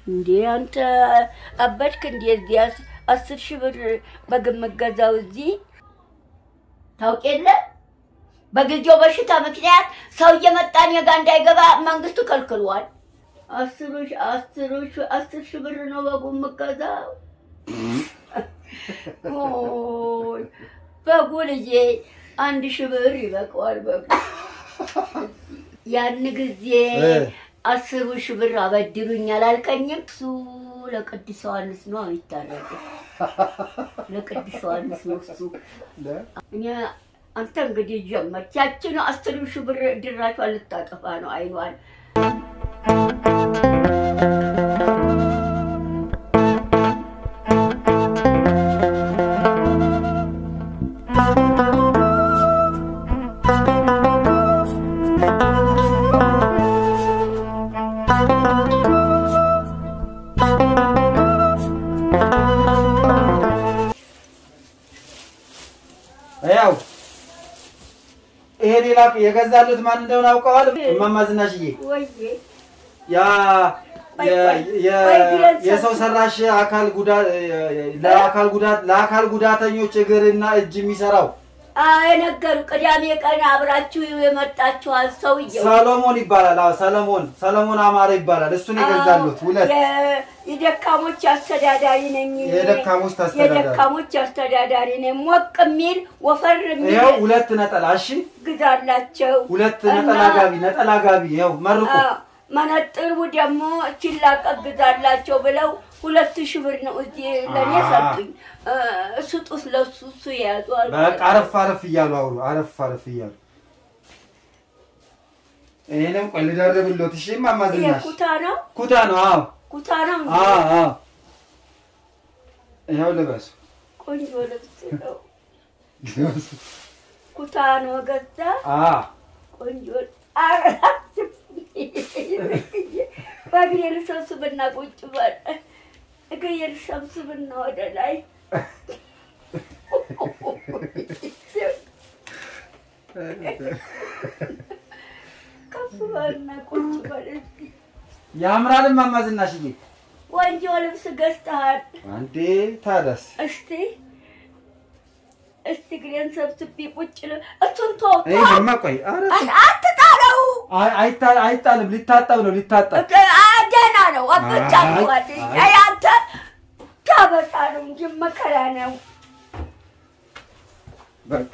እንዴ አንተ አበድክ እንዴ? እዚህ አስ- አስር ሺህ ብር በግምት ገዛው እዚህ ታውቅ የለ በጊዜው በሽታ ምክንያት ሰው እየመጣ እኔ ጋ እንዳይገባ መንግስቱ ከልክሏል። አስሩ ሺ- አስሩ ሺ- አስር ሺህ ብር ነው በግምት ገዛው። ኦይ በጉ ልጄ አንድ ሺህ ብር ይበቃዋል በጉ ያን ጊዜ እ። አስሩ ሺህ ብር አበድሩኝ አላልከኝም? እሱ ለቅዱስ ዮሐንስ ነው የሚታረገው። ለቅዱስ ዮሐንስ ነው እሱ። እኔ አንተ እንግዲህ ጀመርክ። ያችን አስሩ ሺህ ብር ድራሿን ልታጠፋ ነው አይኗን። ያው ይሄ ሌላ የገዛሉት ማን እንደሆነ አውቀዋል? እማማ ዝናሽዬ ወይዬ ያ የ- የ- የሰው ሰራሽ አካል ጉዳት ለአካል ጉዳት ለአካል ጉዳተኞች እግርና እጅ የሚሰራው የነገሩ ቅዳሜ ቀን አብራችሁ የመጣችኋል ሰውየው ሰሎሞን ይባላል። አዎ ሰለሞን ሰለሞን አማረ ይባላል። እሱን የገዛሉት ሁለት የ- የደካሞች አስተዳዳሪ ነኝ። የደካሞች አስተዳዳሪ። የደካሞች አስተዳዳሪ ነኝ። ሞቅ የሚል ወፈር የሚል ይኸው ሁለት ነጠላ እሺ፣ ግዛላቸው። ሁለት እና- ነጠላ ጋቢ ነጠላ ጋቢ ይኸው መርቁ። አዎ፣ መነጥሩ ደግሞ ሲላቀቅ ግዛላቸው ብለው ሁለት ሺህ ብር ነው እዚህ ለእኔ አዎ። ሰጡኝ። እ፣ ስጡት ለሱ እሱ የያዙ በቃ አረፍ አረፍ እያሉ አውሩ። አረፍ አረፍ እያሉ ይሄንም ቆይ ልደርብሎት። እሺ እማማ ይሄ ዝናሽ ኩታ ነው ኩታ ነው። አዎ ኩታ ነው እንዴ? አዎ አዎ። ይኸው ልበሱ ቆንጆ ልብስ ነው። ልበሱ። ኩታ ነው ገዛ አዎ ቆንጆ አራት በእግሬ ልሰብስብና ቁጭ በል እግሬ ልሰብስብና ወደ ላይ ከፍ በልና ቁጭ በል እስኪ። ያምራል እማማ ዝናሽዬ። ቆንጆ ልብስ ገዝተሃል። አንዴ ታደስ እስቲ እስቲ እግሬን ሰብስቤ ቁጭ ል እሱን ተው ተው። ይሄማ ቆይ ኧረ አት- አትጣለው። አይ- አይታ- አይጣልም። ሊታጠብ ነው ሊታጠብ። አ- ደህና ነው። አብቻለሁ። አይ፣ አይ አንተ ታበጣ ነው እንጂ መከራ ነው። በቃ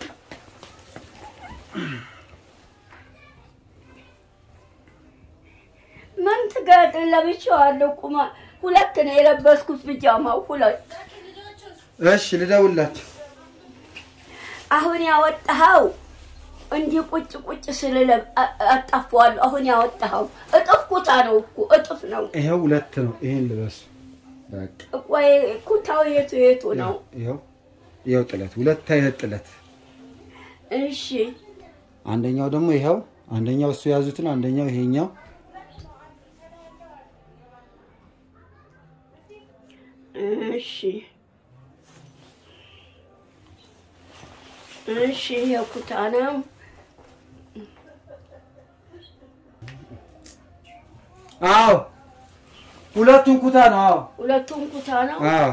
ምን ትገጥ ለብቻዋለሁ። ቁማ ሁለት ነው የለበስኩት ብጃማው ሁለት። እሺ ልደውላችሁ። አሁን ያወጣኸው እንዲህ ቁጭ ቁጭ ስልለ አጣፋዋለሁ። አሁን ያወጣኸው እጥፍ ኩታ ነው እኮ እጥፍ ነው። ይኸው ሁለት ነው። ይሄን ልበሱ። በቃ ቆይ ኩታው የቱ የቱ ነው? ይኸው ይኸው ጥለት፣ ሁለት አይነት ጥለት። እሺ አንደኛው ደግሞ ይኸው፣ አንደኛው እሱ የያዙትን፣ አንደኛው ይሄኛው። እሺ እሺ የኩታ ነው። አዎ ሁለቱን ኩታ ነው። አዎ ሁለቱም ኩታ ነው። አዎ።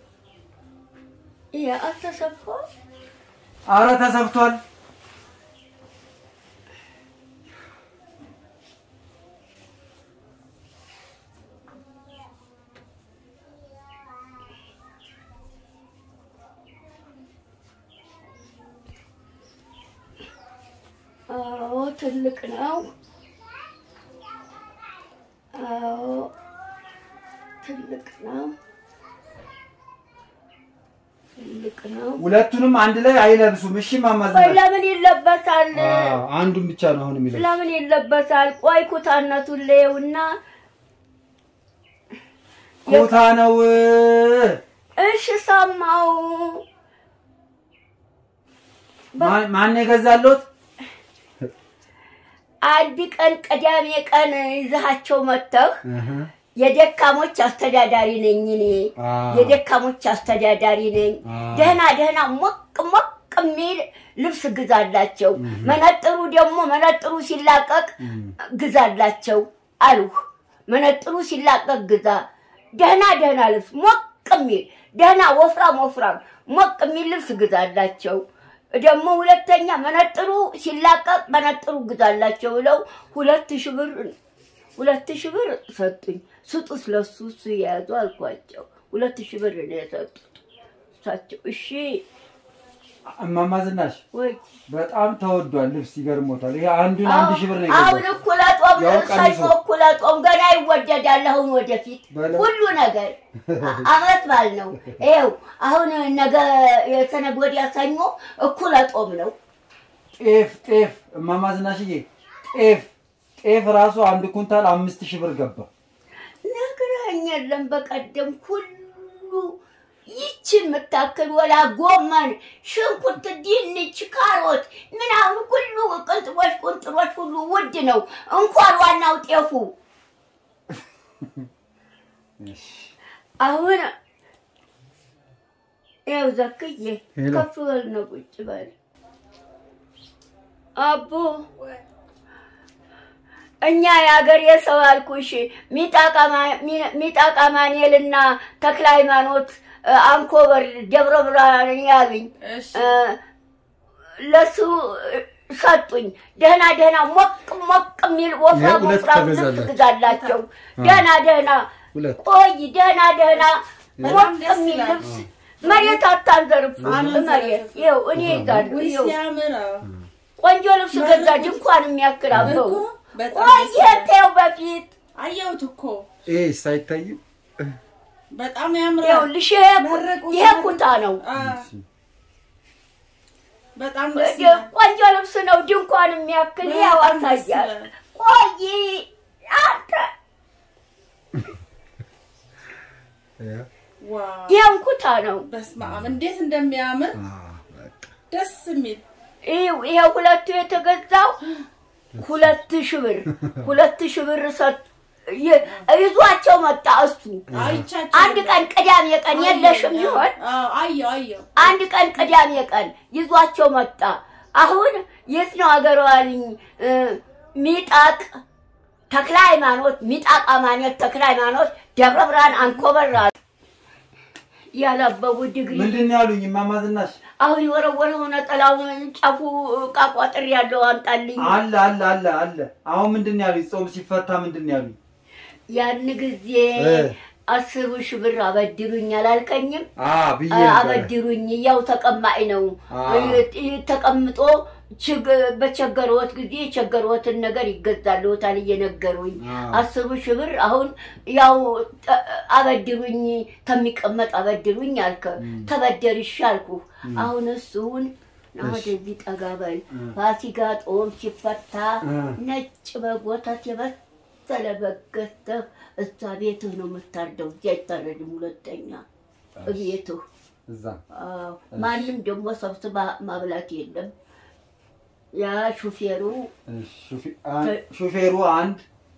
ይሄ አልተሰፋም። አረ ተሰፍቷል። አዎ ትልቅ ነው። አዎ ትልቅ ነው። ትልቅ ነው። ሁለቱንም አንድ ላይ አይለብሱም። እሺ ቆይ ማማዝናል። ለምን ይለበሳል? አንዱን ብቻ ነው አሁን የሚለብሱ። ለምን ይለበሳል? ቆይ ኩታነቱን ለየውና ኩታ ነው። እሺ ሰማው። ማን ማን የገዛሎት? አንድ ቀን ቅዳሜ ቀን ይዛቸው መጥተህ እህ የደካሞች አስተዳዳሪ ነኝ እኔ አዎ። የደካሞች አስተዳዳሪ ነኝ። አዎ። ደህና ደህና ሞቅ ሞቅ የሚል ልብስ ግዛላቸው። መነጥሩ ደግሞ መነጥሩ ሲላቀቅ ግዛላቸው አሉህ። መነጥሩ ሲላቀቅ ግዛ። ደህና ደህና ልብስ ሞቅ የሚል ደህና ወፍራም ወፍራም ሞቅ የሚል ልብስ ግዛላቸው። ደግሞ ሁለተኛ መነጥሩ ሲላቀቅ መነጥሩ ግዛላቸው ብለው ሁለት ሺህ ብር ሁለት ሺህ ብር ሰጡኝ። ስጡት ለሱ እሱ የያዙ አልኳቸው። ሁለት ሺህ ብር ነው የሰጡት እሳቸው። እሺ እማማ ዝናሽ ወይ በጣም ተወዷል ልብስ ይገርሞታል። ይሄ አንዱን አንድ ሺህ ብር ነው አሁን የገዛው። እኩለ ጦም ያው ሰኞ ቀንሶ። እኩለ ጦም ገና ይወደዳል። አሁን ወደፊት በለው። ሁሉ ነገር አመት ባል ነው። ይኸው አሁን ነገ የሰነግ ወዲያ ሰኞ እኩለ ጦም ነው። ጤፍ ጤፍ እማማ ዝናሽዬ ጤፍ ጤፍ ራሱ አንድ ኩንታል አምስት ሺህ ብር ገባ። ነግረኸኝ የለም በቀደም ሁሉ ይቺ የምታክል ወላ ጎመን፣ ሽንኩርት፣ ድንች፣ ካሮት ምናምን ሁሉ ቅንጥሮች ቁንጥሮች ሁሉ ውድ ነው። እንኳን ዋናው ጤፉ አሁን ያው ዘክዬ ሄሎ። ከፍ በል ነው ቁጭ በል አቦ እኛ የሀገር የሰው አልኩሽ ሚጣቃ ማንኤልና ተክለ ሃይማኖት እ፣ አንኮበር ደብረ ብርሃን ያሉኝ እሺ እ፣ ለሱ እ፣ ሰጡኝ። ደህና ደህና ሞቅ ሞቅ የሚል ወፍራም ሁለት ወፍራም ልብስ ተገዛላችሁ? ግዛላቸው። ደህና ደህና ሁለት ቆይ ደህና ደህና በጣም ሞቅ ደስ የሚል ይላል። ልብስ መሬት አታንዘርፍ አንዘርፍ። መሬት ይኸው እኔ ይዛለሁ ውይ ይኸው ሲያምር አዎ። ቆንጆ ልብስ መሬት ገዛ ድንኳን የሚያክል አበው እኮ በጣም ቆይ ደስ ይላል። ተው በፊት አየሁት እኮ ይሄ ሳይታይም በጣም ያምራል። ይኸውልሽ ይሄ ኩ- መረቁ- ይሄ ኩታ ነው አ፣ በጣም ደስ ይላል። ቆንጆ ልብስ ነው ድንኳን የሚያክል ያው በጣም ደስ አሳያል ይላል። ቆይ አንተ ዋው ይሄን ኩታ ነው በስመ አብ እንዴት እንደሚያምር ደስ የሚል ይኸው ይሄ ሁለቱ የተገዛው ሁለት ሺህ ብር ሁለት ሺህ ብር ሰጥ ይ- ይዟቸው መጣ እሱ አይቻቸው አንድ ቀን ቅዳሜ ቀን የለሽም ይሆን አዎ አየሁ አየሁ አንድ ቀን ቅዳሜ ቀን ይዟቸው መጣ። አሁን የት ነው አገረዋልኝ? ሚጣቅ ተክለ ሃይማኖት ሚጣቅ አማኔት ተክለ ሃይማኖት ደብረ ብርሃን አንኮበራ ያላበቡ ዲግሪ ምንድን ነው ያሉኝ እማማ ዝናሽ? አሁን የወረወረው ነጠላውን ጫፉ ቃቋጥር ያለው አምጣልኝ። አለ አለ አለ አለ። አሁን ምንድን ነው ያሉኝ? ጾም ሲፈታ ምንድን ነው ያሉኝ? ያን ጊዜ እ። አስሩ ሺህ ብር አበድሩኝ አላልከኝም? አ ብዬ ነበረ። አበድሩኝ ያው ተቀማጭ ነው አ። ይ- ተቀምጦ ችግ- በቸገረዎት ጊዜ የቸገረዎትን ነገር ይገዛልዎታል እየነገሩኝ አ። አስሩ ሺህ ብር አሁን ያው ጠ- አበድሩኝ ከሚቀመጥ አበድሩኝ አልከ ተበደርሽ አልኩ አሁን እሱን ና ወደዚህ ጠጋ በል ፋሲካ ጾም ሲፈታ እ። ነጭ በግ ወተት የበሰለ በግ ገዝተህ እዛ ቤትህ ነው የምታርደው እዚህ አይታረድም ሁለተኛ እቤትህ እዛ አዎ። ማንም ደግሞ ሰብስባ ማብላት የለም። ያ ሹፌሩ እሺ፣ ሹፌ- አ- ሹፌሩ አንድ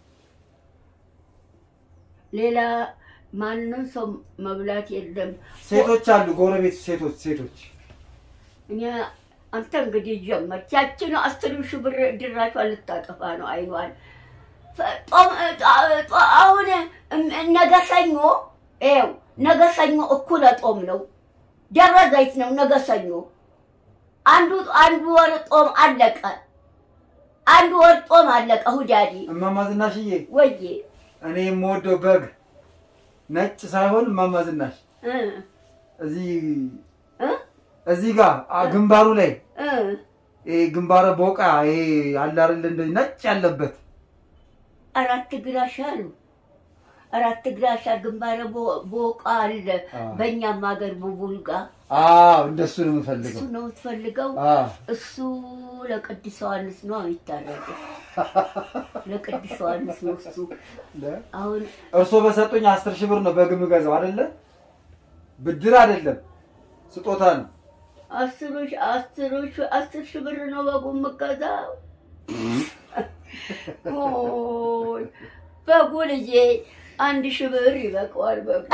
ሌላ ማንም ሰው መብላት የለም። ሴቶች አሉ፣ ጎረቤት ሴቶች ሴቶች እኔ አንተ እንግዲህ ጀመርክ። ያችን አስር ሺህ ብር ድራሿን ልታጠፋ ነው አይኗን። ፈ- ጦም- ጣ- ጣ- አሁን እም- ነገ ሰኞ ይኸው ነገ ሰኞ እኩለ ጦም ነው። ደብረ ዘይት ነው ነገ ሰኞ። አንዱ አንዱ ወር ጦም አለቀ። አንዱ ወር ጦም አለቀ። ሁዳዲ እማማ ዝናሽዬ፣ ወዬ እኔ የምወደው በግ ነጭ ሳይሆን እማማ ዝናሽ እ እዚህ እ እዚህ ጋር አ፣ ግንባሩ ላይ እ ይሄ ግንባረ ቦቃ ይሄ አለ አይደል እንደዚህ ነጭ ያለበት አራት ግራሽ አሉ። አራት ግራሽ ግንባረ ቦ- ቦቃ አለ። አዎ። በእኛም ሀገር ቡቡልጋ አዎ እንደሱ ነው እሱ የምፈልገው። ነው የምትፈልገው? አዎ እሱ ለቅዱስ ዮሐንስ ነው የሚታረገው። ለቅዱስ ዮሐንስ ነው እሱ። አሁን እርሶ በሰጡኝ አስር ሺህ ብር ነው በግ የምገዛው አይደለ? ብድር አይደለም ስጦታ ነው። አስሮች አስሮች አስር ሺህ ብር ነው በጉ የምገዛው። ኦይ በጉ ልጄ አንድ ሺህ ብር ይበቃዋል በጉ።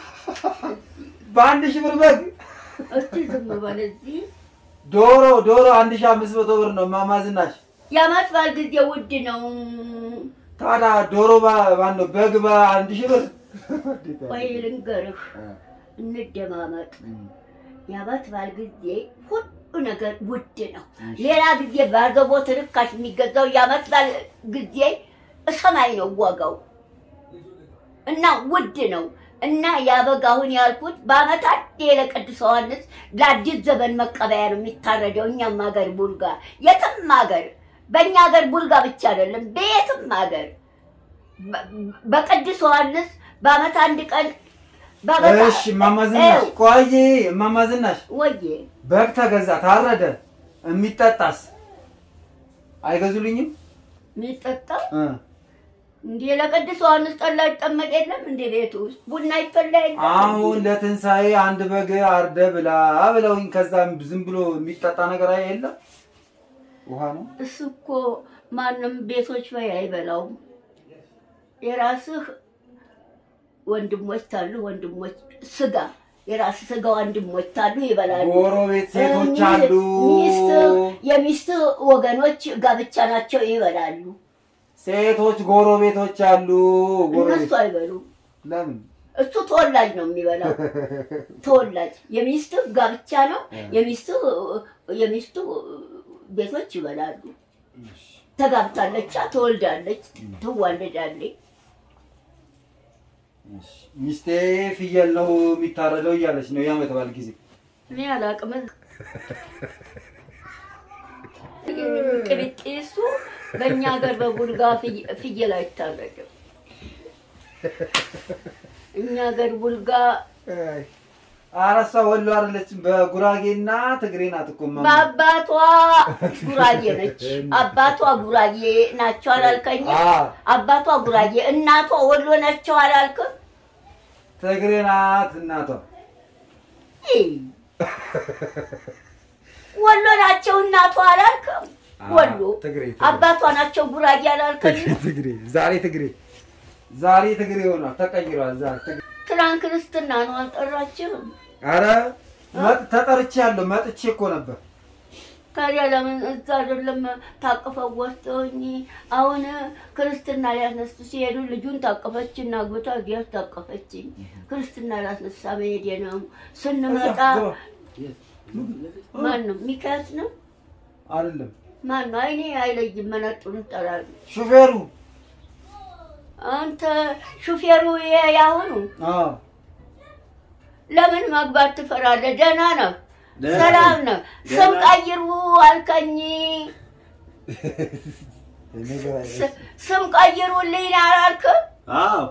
በአንድ ሺህ ብር በግ እስቲ ዝም በል እዚህ ዶሮ ዶሮ አንድ ሺህ አምስት መቶ ብር ነው እማማ ዝናሽ። የዓመት በዓል ጊዜ ውድ ነው። ታዲያ ዶሮ ማን ነው በግ በአንድ ሺህ ብር ቆይ ልንገርህ፣ እንደማመጥ የዓመት በዓል ጊዜ ሁሉ ነገር ውድ ነው። ሌላ ጊዜ ባዘቦት ርካሽ የሚገዛው የዓመት በዓል ጊዜ ሰማይ ነው ዋጋው እና ውድ ነው እና ያበግ አሁን ያልኩት በዓመት አንዴ ለቅዱስ ዮሐንስ ለአዲስ ዘመን መቀበያ ነው የሚታረደው። እኛም ሀገር ቡልጋ፣ የትም ሀገር በእኛ ሀገር ቡልጋ ብቻ አይደለም፣ በየትም ሀገር በ- በቅዱስ ዮሐንስ በዓመት አንድ ቀን በዓመት እሺ እማማ ዝናሽ ይኸው፣ ቆይ እማማ ዝናሽ ወዬ በግ ተገዛ ታረደ የሚጠጣስ አይገዙልኝም የሚጠጣ እ እንዴ ለቅዱስ ዮሐንስ ጠላ ይጠመቅ የለም እንዴ ቤት ውስጥ ቡና ይፈላ የለም አሁን ለትንሣኤ አንድ በግ አርደ ብላ ብለውኝ ከዛ ዝም ብሎ የሚጠጣ ነገር አይ የለም ውሃ ነው እሱ እኮ ማንም ቤቶች ላይ አይበላውም። የራስህ ወንድሞች ታሉ ወንድሞች ስጋ የራስህ ስጋ ወንድሞች ታሉ ይበላሉ። ጎረቤት ሴቶች ሚ- አሉ ሚስትህ የሚስትህ ወገኖች ጋብቻ ናቸው ይበላሉ። ሴቶች ጎረቤቶች አሉ እነሱ ጎረቤት አይበሉም። ለምን እሱ ተወላጅ ነው የሚበላው። ተወላጅ የሚስትህ ጋብቻ ነው። የሚስትህ የሚስትህ ቤቶች ይበላሉ። ተጋብታለች፣ ተወልዳለች፣ ትዋለዳለች። ሚስቴ ፍየል ነው የሚታረደው እያለች ነው የዓመት በዓል ጊዜ እኔ አላቅም። ቅብጤሱ በእኛ ሀገር በቡልጋ ፍየ- ፍየል አይታረድም። እኛ ሀገር ቡልጋ አረሳ ወሎ አይደለችም በጉራጌና ትግሬ ናት እኮ እማማ። በአባቷ ጉራጌ ነች። አባቷ ጉራጌ ናቸው አላልከኝም? አ አባቷ ጉራጌ እናቷ ወሎ ናቸው አላልክም? ትግሬ ናት እናቷ ይህ ወሎ ናቸው እናቷ አላልክም? አ፣ ወሎ ትግሬ ትግሬ። አባቷ ናቸው ጉራጌ አላልከኝም? ትግሬ ዛሬ ትግሬ ዛሬ ትግሬ ሆኗል ተቀይሯል ዛሬ ትግሬ ትናንት ክርስትና ነው አልጠራችህም? አረ መጥ- ተጠርቻለሁ መጥቼ እኮ ነበር ታዲያ ለምን እዛ አይደለም ታቅፈው ወስደውኝ አሁን ክርስትና ሊያስነሱ ሲሄዱ ልጁን ታቀፈች እና አግብታ እዚያ ታቀፈችኝ። ክርስትና ሊያስነሳ መሄድ ነው። ስንመጣ ማን ነው ሚካያስ ነው አይደለም ማን ነው? አይኔ አይለይም። መነጡን ጠላሉ። ሹፌሩ አንተ ሹፌሩ የ- ያሁኑ አዎ ለምን መግባት ትፈራለህ? ደህና ነው፣ ደህና ሰላም ነኝ። ነው። ደህና ስም ቀይሩ አልከኝ። ነገር አይደለም። ስ- ስም ቀይሩልኝ አላልክም? አዎ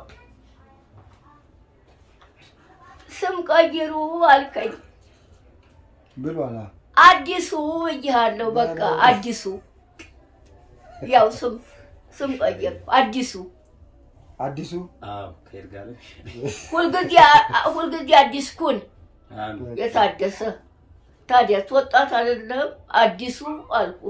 ስም ቀይሩ አልከኝ። ብሏል አዎ። አዲሱ እይሃለሁ። በቃ አዲሱ ያው ስም ስም ቀየርኩ። አዲሱ አዲሱ አዎ ከይርጋለሽ ሁልጊዜ ሁልጊዜ አዲስ ኩን አሜን የታደሰ ታዲያስ ወጣት አይደለም አዲሱ አልኩ።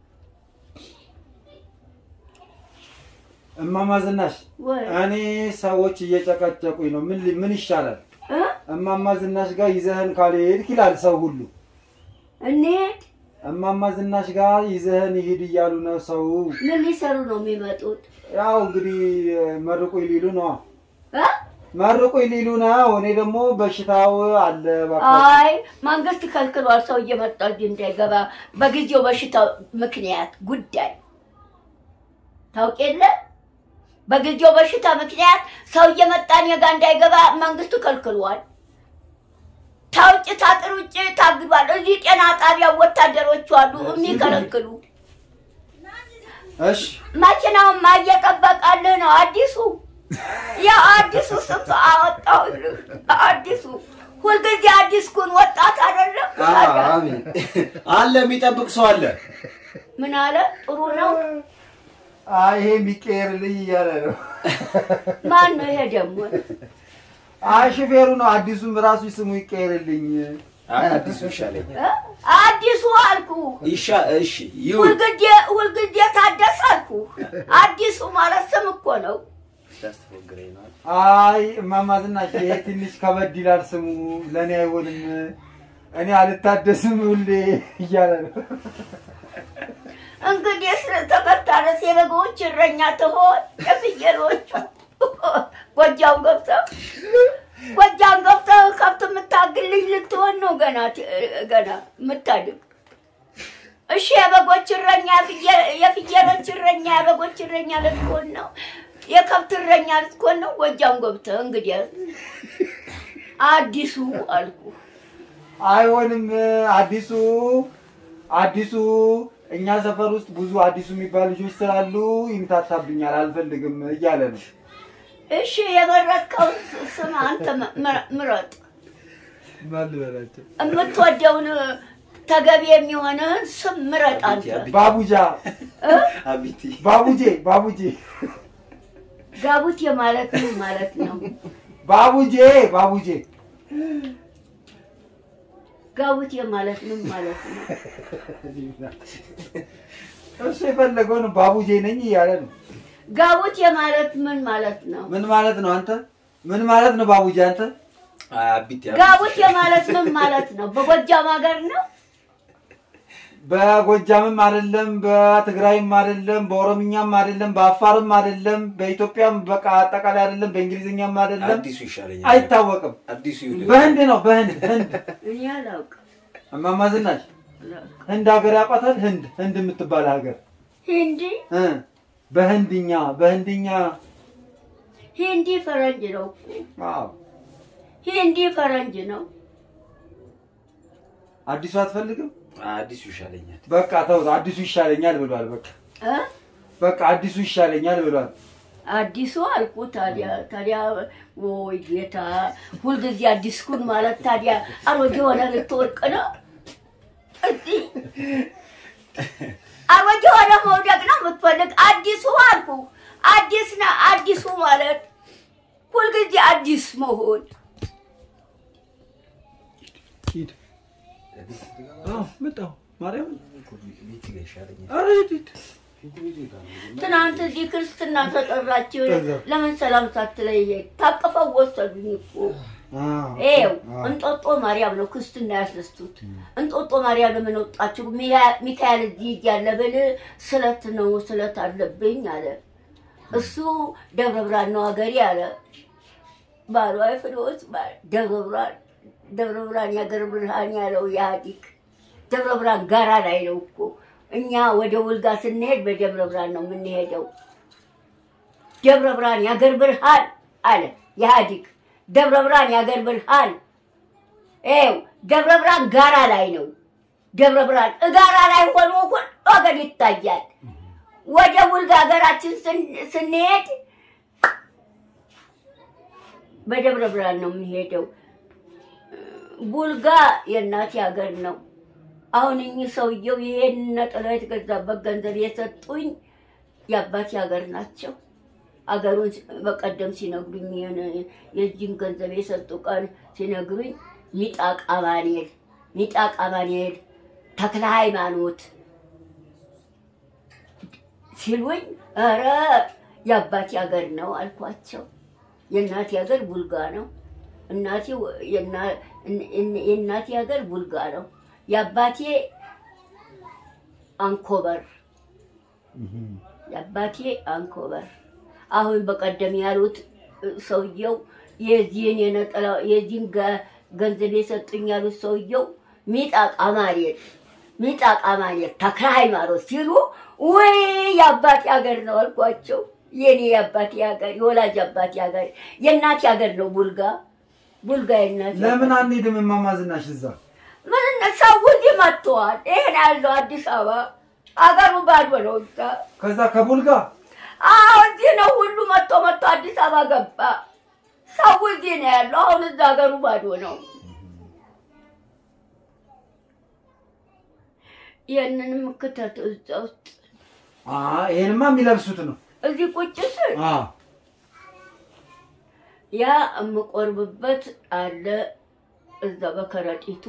እማማ ዝናሽ ወይ እኔ ሰዎች እየጨቀጨቁኝ ነው ምን ሊ- ምን ይሻላል እ? እማማ ዝናሽ ጋር ይዘህን ካልሄድክ ይላል ሰው ሁሉ እንሂድ። እማማ ዝናሽ ጋር ይዘህን ይሂድ እያሉ ነው ሰው ምን ሊሰሩ ነው የሚመጡት? ያው እንግዲህ መርቁኝ ሊሉ ነው እ? መርቁኝ ሊሉ ነው እኔ ደግሞ በሽታው አለ እባክህ አይ መንግስት ከልክሏል። ሰው እየመጣ እዚህ እንዳይገባ በጊዜው በሽታ ምክንያት ጉዳይ ታውቅ የለ በጊዜው በሽታ ምክንያት ሰው እየመጣ እኔ ጋ እንዳይገባ መንግስቱ ከልክሏል። ታውጭ ታጥር ውጭ ታግዷል። እዚህ ጤና ጣቢያ ወታደሮቹ አሉ የሚከለክሉ። እሺ መኪናውን ማየጠበቃልህ ነው አዲሱ ያ አዲሱ ስም አወጣሁልህ። አዲሱ ሁልጊዜ አዲስ ኩን ወጣት አይደለም። አሜን አለ የሚጠብቅ ሰው አለ ምን አለ? ጥሩ ነው። አይ ይሄ የሚቀየርልኝ እያለ ነው ማን ነው ይሄ ደግሞ? አይ ሹፌሩ ነው አዲሱም ራሱ ስሙ ይቀየርልኝ አይ አዲሱ ይሻለኛል እ? አዲሱ አልኩ። ይሻ እሺ ይሁን ሁልጊዜ ሁልጊዜ ታደሰ አልኩ። አዲሱ ማለት ስም እኮ ነው። ታስተፎግረኝ ነው አይ እማማ ዝናሽ ይሄ ትንሽ ከበድ ይላል ስሙ ለእኔ አይሆንም እኔ አልታደስም ሁሌ እያለ ነው እንግዲህ ስለተመታረስ የበጎች እረኛ ትሆን የፍየሎቹ ጎጃም ገብተህ ጎጃም ገብተህ ከብት የምታግል ልጅ ልትሆን ነው ገና ገና የምታድግ። እሺ የበጎች እረኛ የፍየ- የፍየሎች እረኛ የበጎች እረኛ ልትሆን ነው። የከብት እረኛ ልትሆን ነው። ጎጃም ገብተህ እንግዲህ አዲሱ አልኩ አይሆንም። አዲሱ አዲሱ እኛ ሰፈር ውስጥ ብዙ አዲሱ የሚባሉ ልጆች ስላሉ ይምታታብኛል፣ አልፈልግም እያለ ነው። እሺ የመረጥከው ስም አንተ ም- ምረጥ። ማን ልበላቸው? የምትወደውን ተገቢ የሚሆንህን ስም ምረጥ አንተ። ባቡጃ፣ አቢቲ ባቡጄ፣ ባቡጄ፣ ጋቡቴ ማለት ምን ማለት ነው? ባቡጄ፣ ባቡጄ ጋቡቴ ማለት ምን ማለት ነው? እሱ የፈለገውን ባቡጄ ነኝ እያለ ነው። ጋቡቴ ማለት ምን ማለት ነው? ምን ማለት ነው አንተ? ምን ማለት ነው ባቡጄ አንተ? አቢቲ ጋቡቴ ማለት ምን ማለት ነው? በጎጃም ሀገር ነው? በጎጃምም አይደለም፣ በትግራይም አይደለም፣ በኦሮምኛም አይደለም፣ በአፋርም አይደለም፣ በኢትዮጵያም በቃ አጠቃላይ አይደለም፣ በእንግሊዝኛም አይደለም፣ አዲሱ ይሻለኛል። አይታወቅም። አዲሱ ይሁን። በህንድ ነው በህንድ ህንድ እኔ አላውቅም። እማማ ዝናሽ አላውቅም። ህንድ ሀገር ያውቃታል። ህንድ ህንድ የምትባል ሀገር ሂንዲ እ በህንድኛ በህንድኛ ሂንዲ ፈረንጅ ነው እኮ አዎ። ሂንዲ ፈረንጅ ነው። አዲሱ አትፈልግም? አዲሱ ይሻለኛል። በቃ ተው፣ አዲሱ ይሻለኛል ብሏል። በቃ እ? በቃ አዲሱ ይሻለኛል ብሏል። አዲሱ አልኩ። ታዲያ ታዲያ ወይ ጌታ፣ ሁልጊዜ አዲስኩን ማለት ታዲያ አሮጌ ሆነ ልትወርቅ ነው? እስቲ አሮጌ ሆነ መውደቅ ነው የምትፈልግ? አዲሱ አልኩ። አዲስ ነ አዲሱ ማለት ሁልጊዜ አዲስ መሆን ሂድ። አዎ መጣሁ። ማርያም ቤት ጋር ይሻለኛል። ኧረ ሂድ ሂድ። ትናንት እዚህ ክርስትና ተጠራችሁ። ከዛ? ለምን ሰላም ሳትለይ ሄድክ? ታቅፈው ወሰዱኝ እኮ አዎ፣ ይኸው አዎ። እንጦጦ ማርያም ነው ክርስትና ያስደስቱት። እንጦጦ ማርያም ለምን ወጣችሁ? ሚያ- ሚካኤል እዚህ እያለ ብል ስለት ነው ስለት አለብኝ አለ። እሱ ደብረ ብርሃን ነው ሀገሬ አለ። ባሏ ፍሬዎት ደብረ ብርሃን ደብረ ብርሃን የሀገር ብርሃን ያለው ኢህአዲግ ደብረ ብርሃን ጋራ ላይ ነው እኮ። እኛ ወደ ውልጋ ስንሄድ በደብረ ብርሃን ነው የምንሄደው። ደብረ ብርሃን የሀገር ብርሃን አለ ኢህአዲግ። ደብረ ብርሃን የሀገር ብርሃን ይኸው ደብረ ብርሃን ጋራ ላይ ነው። ደብረ ብርሃን እጋራ ላይ ሆኖ ሁሉ ሀገር ይታያል። ወደ ውልጋ ሀገራችን ስን- ስንሄድ በደብረ ብርሃን ነው የምንሄደው። ቡልጋ የእናቴ ሀገር ነው። አሁን እኚህ ሰውየው ይሄን ነጠላ የተገዛበት ገንዘብ የሰጡኝ የአባቴ ሀገር ናቸው። አገሩን በቀደም ሲነግሩኝ ይሄን- የዚህን ገንዘብ የሰጡ ቀን ሲነግሩኝ ሚጣቅ አማኑኤል ሚጣቅ አማኑኤል ተክለ ሃይማኖት ሲሉኝ ኧረ የአባቴ ሀገር ነው አልኳቸው። የእናቴ ሀገር ቡልጋ ነው። እናቴ ወ- የና- እን- እን- የእናቴ ሀገር ቡልጋ ነው። የአባቴ አንኮበር የአባቴ አንኮበር። አሁን በቀደም ያሉት እ፣ ሰውየው የዚህን የነጠላ የዚህን ገ- ገንዘብ የሰጡኝ ያሉት ሰውየው ሚጣቅ አማኑኤል ሚጣቅ አማኑኤል ተክለ ሃይማኖት ሲሉ ወይ የአባቴ ሀገር ነው አልኳቸው። የኔ የአባቴ ሀገር የወላጅ አባቴ ሀገር የእናቴ ሀገር ነው ቡልጋ ቡልጋ የእናቴ ለምን ሀገር። አንሄድም? እማማ ዝናሽ እዛ ምን ሰው እዚህ መጥተዋል። ይሄን ያለው አዲስ አበባ አገሩ ባዶ ነው እዛ ከዛ ከቡልጋ አዎ እዚህ ነው ሁሉ መጥቶ መጥቶ አዲስ አበባ ገባ። ሰው እዚህ ነው ያለው። አሁን እዛ ሀገሩ ባዶ ነው። ይህንንም ክተት እዛ ውስጥ አ ይሄንማ የሚለብሱት ነው። እዚህ ቁጭ ስል አ ያ የምቆርብበት አለ እዛ በከረጢቱ።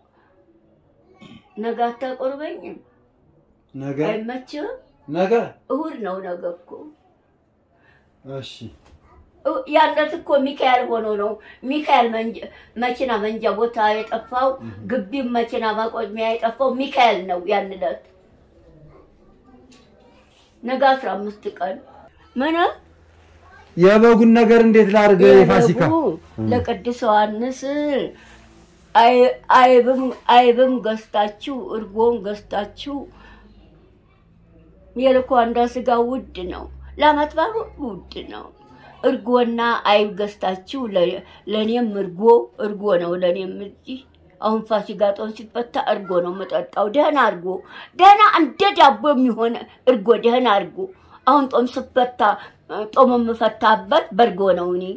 ነገ አታቆርበኝም? ነገ አይመችህም? ነገ እሁድ ነው ነገ እኮ እሺ እ- ያለት እኮ ሚካኤል ሆኖ ነው ሚካኤል መንጀ- መኪና መንጃ ቦታ የጠፋው ግቢም መኪና ማቆሚያ የጠፋው ሚካኤል ነው። ያን ዕለት ነገ አስራ አምስት ቀን ምን የበጉን ነገር እንዴት ላድርግ? የፋሲካ የበጉ ለቅዱስ ዮሐንስ አይ- አይብም አይብም ገዝታችሁ እርጎም ገዝታችሁ የልኳንዳ ስጋ ውድ ነው። ለዓመት በዓል ሁሉ ውድ ነው። እርጎና አይብ ገዝታችሁ ለ- ለእኔም እርጎ እርጎ ነው ለእኔም እዚህ አሁን ፋሲካ ጦም ሲፈታ እርጎ ነው የምጠጣው። ደህና እርጎ ደህና እንደ ዳቦ የሚሆን እርጎ ደህና እርጎ አሁን ጦም ስፈታ ጦም የምፈታበት በእርጎ ነው እኔ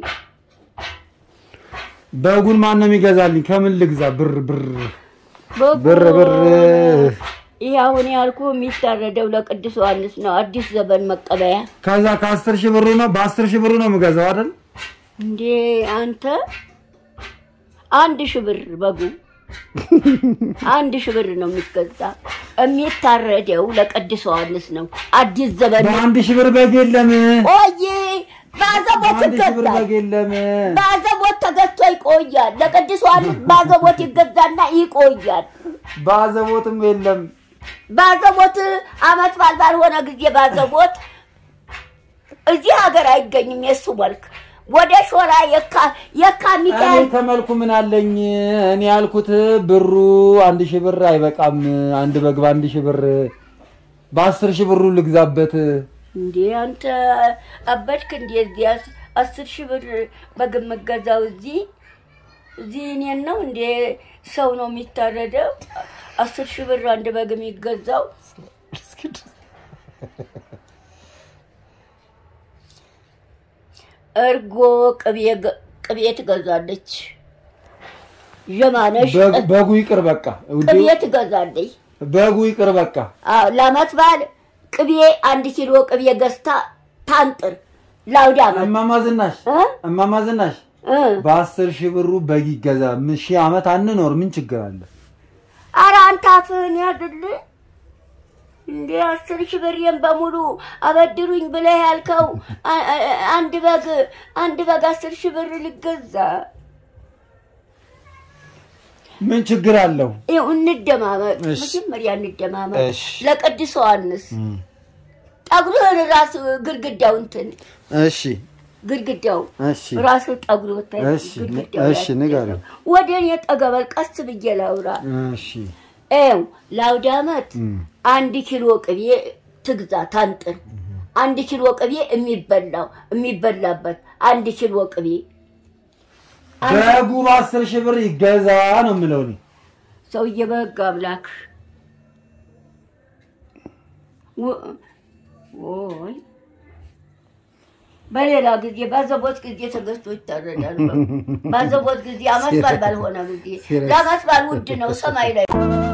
በጉን ማን ነው የሚገዛልኝ? ከምን ልግዛ? ብር ብር በጎ- ብር ብር ይህ አሁን ያልኩ የሚታረደው ለቅዱስ ዮሐንስ ነው። አዲስ ዘመን መቀበያ ከዛ ከአስር ሺህ ብሩ ነው በአስር ሺህ ብሩ ነው የምገዛው አይደል? እንዴ አንተ አንድ ሺህ ብር በጉ አንድ ሺህ ብር ነው የሚገዛ። የሚታረደው ለቅዱስ ዮሐንስ ነው። አዲስ ዘመን በአንድ ሺህ ብር በግ የለም። ቆይ ባዘቦት በአንድ ሺህ ብር ይገዛል። በግ የለም። ባዘቦት ተገዝቶ ይቆያል። ለቅዱስ ዮሐንስ ባዘቦት ይገዛና ይቆያል። በአዘቦትም የለም። ባዘቦት አመት በዓል ባልሆነ ጊዜ ባዘቦት እዚህ ሀገር አይገኝም። የእሱ መልክ ወደ ሾላ የካ የካ እኔ ሚካኤል ከመልኩ ምን አለኝ? እኔ ያልኩት ብሩ አንድ ሺህ ብር አይበቃም። አንድ በግ በአንድ ሺህ ብር በአስር ሺህ ብሩ ልግዛበት። እንዴ አንተ አበድክ እንዴ? እዚህ አስ- አስር ሺህ ብር በግ የምገዛው እዚህ እዚህ እኔን ነው እንዴ? ሰው ነው የሚታረደው? አስር ሺህ ብር አንድ በግ የሚገዛው እርጎ ቅቤ ገ- ቅቤ ትገዛለች። ዠማነሽ በግ- በጉ ይቅር በቃ ውዴ፣ ቅቤ ትገዛለች። በጉ ይቅር በቃ። አዎ ለአመት በዓል ቅቤ አንድ ኪሎ ቅቤ ገዝታ ታንጥር ለአውደ አመት እማማ ዝናሽ እ? እማማ ዝናሽ እ። በአስር ሺህ ብሩ በግ ይገዛ። ምን ሺህ ዓመት አንኖር ምን ችግር አለ? ኧረ አንተ አፍህን ያድል እንዴ አስር ሺህ ብሬን በሙሉ አበድሩኝ ብለህ ያልከው አ- አ- አንድ በግ አንድ በግ አስር ሺህ ብር ሊገዛ ምን ችግር አለው? ይኸው እንደማመጥ እሺ። መጀመሪያ እንደማመጥ እሺ። ለቅዱስ ዮሐንስ ጠጉርህን ራሱ ግድግዳው እንትን እሺ ግድግዳው እሺ ራሱ ጠጉር ወጣ እሺ፣ እሺ፣ ንገሪው። ወደ እኔ ጠገበል ቀስ ብዬ ላውራ እሺ ኤው ለአውደ ዓመት እም። አንድ ኪሎ ቅቤ ትግዛ ታንጥር። አንድ ኪሎ ቅቤ የሚበላው የሚበላበት አንድ ኪሎ ቅቤ በጉ በአስር ሺህ ብር ይገዛ ነው የምለው እኔ። ሰውዬ በህግ አምላክ ወ- ወይ በሌላ ጊዜ ባዘቦት ጊዜ ተገዝቶ ይታረዳል። በጉ። ባዘቦት ጊዜ አመት በዓል ባልሆነ ጊዜ ለአመት በዓል ውድ ነው ሰማይ ላይ